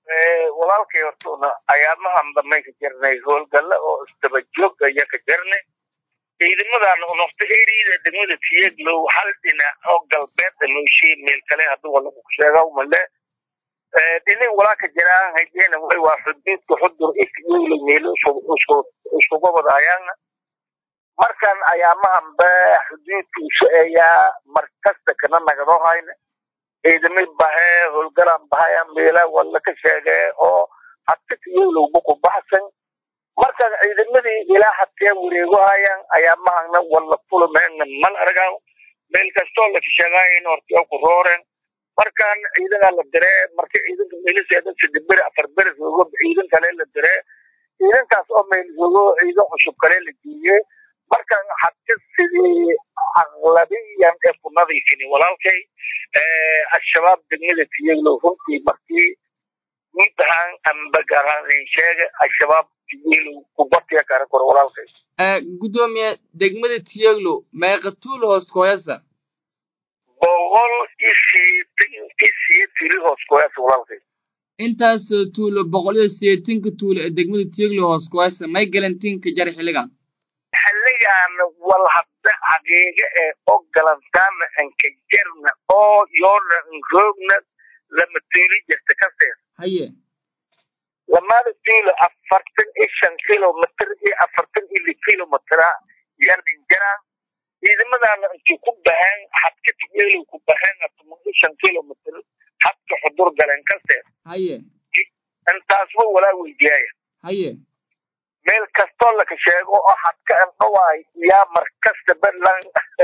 walaalkay hortuna ayaamahan damay ka jirnay howlgalla oo isdaba joog aya ka jirnay ciidamadan nofta eriyada degmada tiyeglow hal dhinac oo galbeed nooshiye meel kale hadduu walaku sheega male dhinin walaalka jiraan haydena way waa xuduudka xudur ifyeyla meelo isuga wadaayaan markan ayaamahan ba xuduudka isu eeyaa markasta kana nagadoo hayna ciidamay bahee howlgalaan bahaya meela walla ka sheegee oo hadkatiyowlowba ku baxsan markaan ciidamadii ilaa hadkee wareego hayaan ayaamahana walla kulumeenna mal argaa meel kastoo la sheegaayin hortio ku rooreen markaan ciidanaa la diree marka ciidanka meeliseeda saddex beri afar beri joogo ciidan kale la diree ciidankaas oo meel joogo ciidan cusub kale la geeyey markaan hadka sidii aqlabiyan ee ku nadiifini walaalkay al-shabaab degmada tiyeglow runtii markii gudahaan ambagaranin sheega al-shabaab tiyeglow kubatiya kara kor walaalkay gudoomiye degmada tiyeglow meeqa tuul hoos kooyasa boqol isiyeetan isiye tuli hoos kooyasa walaalkay intaas tuulo boqol iyo sideetanka tuulo ee degmada tiyeglow hoos kooyasa may galantiinka jar xilligan xilligan wal hadda xaqiiqa ee oo galantaana anka jarna oo yoona roogna lama tuuli jirta kaseer haye lamada tuulo afartan iyo shan kilomitr iyo afartan iyo li kilomitr yanin jaraan ciidamadaana intii ku baheen hadka tigeelow ku baheen toban iyo shan kilomitr hadka xudur galeen kaseer haye intaasba walaa weydiyaaya haye meel kastoo laka sheego oo hadka andhawaay yaa markasta balan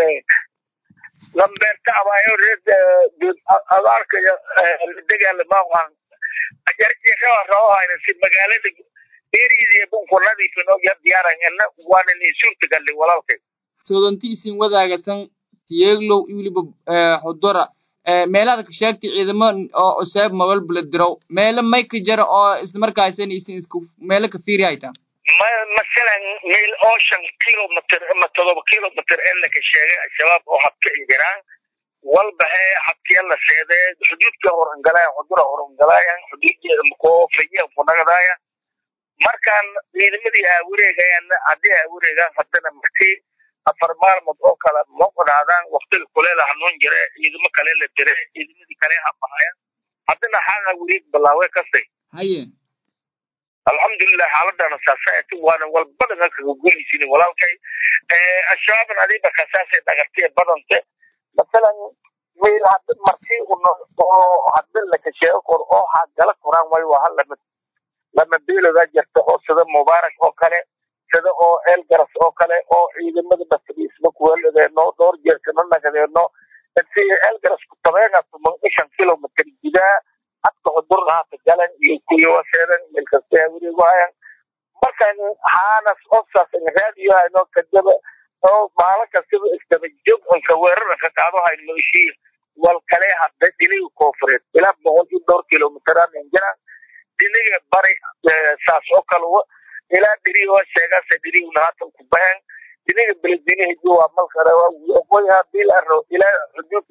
lambeerta abaayo reer abaarka dagaalamaaqan jarjiraba rabohayna si magaalada eridiya bunku nadiifin oo yar diyaaran ina waana nin suurtagalay walaalkay soodanti isin wadaagasan tiyeglow iyo weliba xudura meelaad ka sheegtay ciidamo oo useeb mabal buladirow meelo may ka jara oo islamarkaasina isin isku meelo ka fiiri haytaa masalan meel oo shan kilomitr ama todoba kilomitr ee laka sheegay al-shabaab oo habka injiraan walbahe habkiya la seedee xuduudka horangalayan xudura horangalayan xuduuddeeda makoofayan kunagadaaya markaan ciidamadii aa wareegayaan haddii aa wareegaan haddana markii afar maalmood oo kale moqodhaadaan waktiga kuleela hanuun jire ciidamo kale la dire ciidamadii kale habahaya haddana xaaga wareeg balaawe kastay haye alxamdulilah xaaladana saasati waana walbadan kaga gulaysin walaalkay al-shabaabna adiba kasaasay dhagartay badante masalan meel hadda markii oo hadda laka sheego kor oo hagala koraan way waa hal lama lama beeloda jirta oo sida mubaarak oo kale sida oo elgaras oo kale oo ciidamada basriisma kuweladeeno dhowr jeerkana nagadeeno si elgaras ku tabeena tuman ishan kilomitr gudaa hadka xudur haata galan iyo kuyowaseedan meelkasta wareegu hayan markan haanas osaas raadiyo hayno kadaba oo maalin kastaba isdaba joog onka weerara ka qaado hayno nooshiir wal kale hadda dhiniga koofureed ilaa boqol iyo dhowr kilomitran jiraan dhiniga bari saas oo kale ilaa dhiri oo sheegaasa dhiriguna haatan ku bahan dhiniga beledweynaha waa malkare waqooyi hadii la arro ilaa xuduudka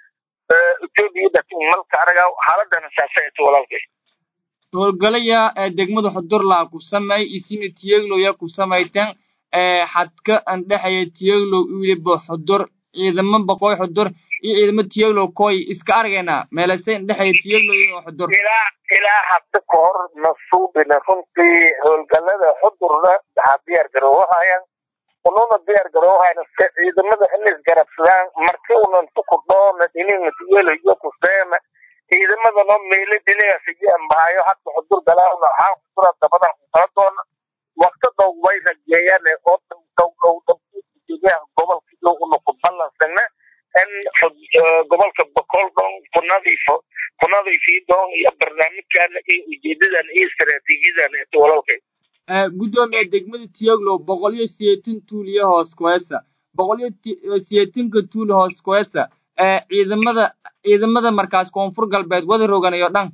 etoobiya dhatin malka anaga xaaladana saasayta walaalkay howlgalaya degmada xudurlaa ku sameey isina tiyegloya ku samaytan xadka andhexaya tiyeglow wiliba xudur ciidamo boqoy xudur iyo ciidamo tiyeglow koy iska argayna meelase andhexaya tiyeglow iyo xudur ilaa ilaa hadda ka hor nasuubina runtii howlgalada xudurna waxaa diyaar garoowahayan ununa diyaar garoohayna se ciidamada in isgarabsadaan markii unantu ku dhoona dhiniga tiyelayo kuseena ciidamadano meelo dhinigaas iyoambahayo hadda xudur galaana waxaa xudura dabadan kukala doona wakti dhow way rajeeyaan oo dhow dhow dhow gobolka una ku ballansana in gobolka bokoldon kunadiifo kunadiifii doon iyo barnaamijkana iyo ujeedadan iyo istaraatiijiyadan eto walaalkay gudoomiye degmada tiyoglow boqol iyo sideetan tuul iyo hoos koesa boqol iyo sideetanka tuul hoos koesa ciidamada ciidamada markaas koonfur galbeed wada roganayo dhan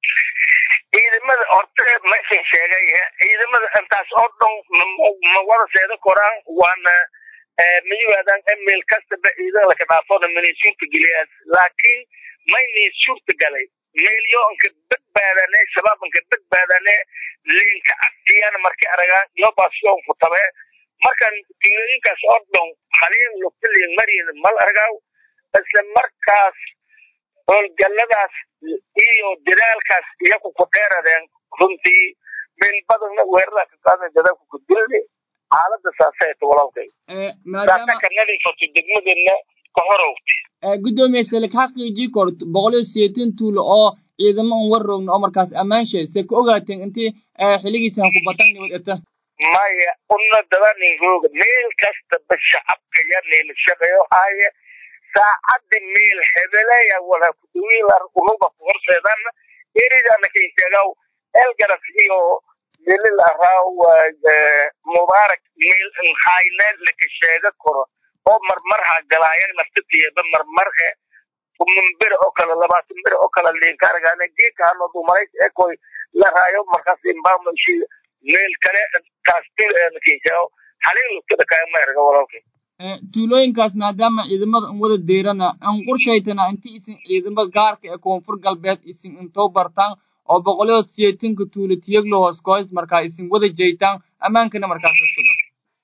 ciidamada horta meeshan sheegay ciidamada intaas oo dhan ma wada seeda koraan waana ma yimaadaan email kastaba ciidan laka dhaafona manay suurta geliyaan laakiin maynay suurta galay meelyoonka badbaadane shabaabanka badbaadane liinka agtiyana markay aragaan yobasion futabe markan tuulooyinkaas oo dhan haliin lugtaliin mariin mal argaaw isla markaas howlgalladaas iyo dadaalkaas iyaku ku dheeradeen runtii meel badanna weerarada ka qaadan dadaalku ku dilni xaalada saasayta walaalkay saasa ka nadiifato degmadeenna ka horowti gudoomiye salik xaqiijii kort boqol iyo sideetan tuulo oo ciidamo un warroogna oo markaas ammaanshe se ka ogaateen intii xiligiisan ku batan nibad eta maya una dadanin rooga meel kastaba shacabka ya niila shaqeeyo haaye saacaddi meel hebeleya wala kudawiilar unuga ku horseedana eridana kainteegaw elgaras iyo melil araaw mubaarak meel nhayneed laka sheega karo oo marmar ha galaayan naftatieba marmar e kuman bere oo kale labaatan bere oo kale liinka argaana geedka hano dumarays ekoy la raayo markaas imbamashi meel kale kaastil enakinshaao halin lugtada kaama erga walaalkay tuulooyinkaas maadaama ciidamada un wada deerana an qorshaytana inti isin ciidamada gaarka ee koonfur galbeed isin intoo bartaan oo boqolyood siyeetanka tuulo tiyaglo hoos koys markaa isin wada jeytaan ammaankana markaas la suga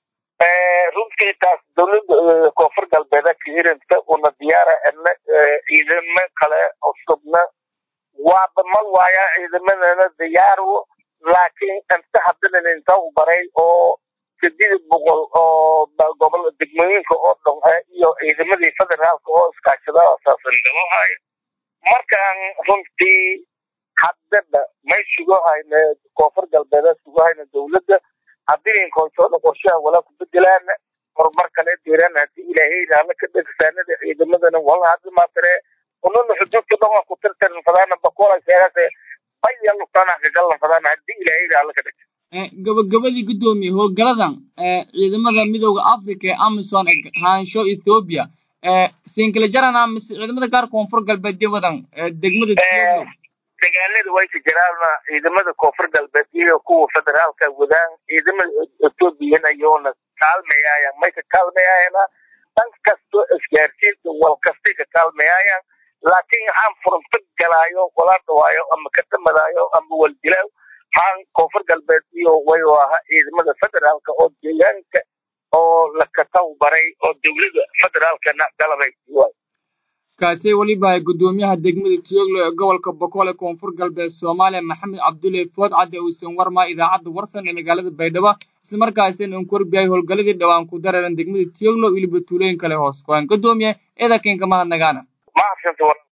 runtii taas dowladda koonfur galbeeda kahirinta una diyaara ena ciidamo kale cusubna waaba ma waaya ciidamadana diyaarwo laakiin inta haddana inta u baray oo sideed boqol oo gobol degmooyinka oo dhan iyo ciidamadii federaalka oo iskaashada saasan galohayo markaan runtii haddaba may sugahayna koonfur galbeeda sugahayna dowladda haddii inkoytooda qorshaha walaa ku bedelaana horumar kale deeraan haddii ilaahay raala ka dhegsaanada ciidamadana wala hadli maatare ununa xuduudka dhan waa ku tirtirin fadaana bakola sheegase baya lugtana kagalan fadaana haddii ilaahay raala ka dhegsa gabagabadii guddoomiye howlgaladan ciidamada midooda africa ee amison haansho ethoobia sinkala jarana mise ciidamada gaar koonfur galbeed wadan degmada tiyoglo dagaalada way ka jiraana ciidamada koonfur galbeed iyo kuwa federaalka wadaan ciidamada ethoobiyan ayoona kaalmayaayan may ka kaalmayaayana dhan kasto isgaarsiinta wal kastay ka kaalmayaayaan laakiin waxaan furunto galaayo wala dhawaayo ama ka dhamadaayo ama waljilaaw haan koonfur galbeed iyo way aha ciidamada federaalka oo deegaanka oo la kataw baray oo dowlada federaalkana galabay waay kaasi weliba guddoomiyaha degmada tiyoglo ee gobolka boqol ee koonfur galbeed soomaaliya maxamed cabdulle food cadde uusan warmaa idaacadda warsan ee magaalada baydhabo isla markaasina un korbiyay howlgaladii dhowaan ku dareeran degmada tiyoglo weliba tuulooyin kale hoos kuhaan guddoomiye eedakenka mahadnagaana